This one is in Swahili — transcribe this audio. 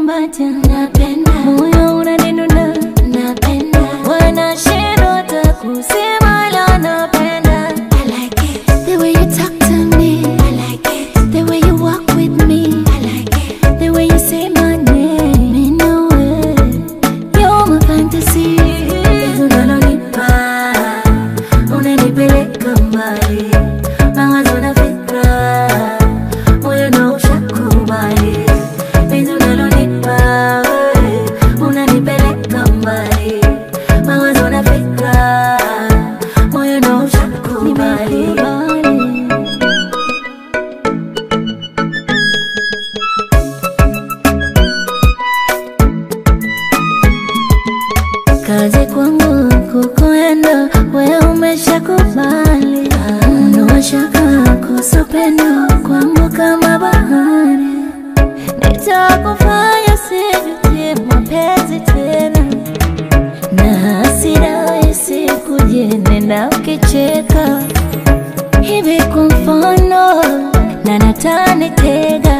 ukinikumbatia napenda, moyo unanidunda napenda, wanashindwa hata kusema la napenda. I like it the way you talk to me. I like it the way you walk with me. I like it the way you say my name. Me know it, you're my fantasy. Penzi unalonipa unanipeleka mbali, mawazo na fikra moyo ndo ushakubali. Penzi unalonipa wewe, unanipeleka mbali, mawazo na fikra moyo ndo ushakubali. Kazi kwangu kukuenda, wewe umeshakubali. Ondoa shaka kuhusu pendo kwangu kama bahari, nitakufanya sijutie mapenzi tena, na hasira isikuje, nenda ukicheka hivi kwa mfano, na natanitega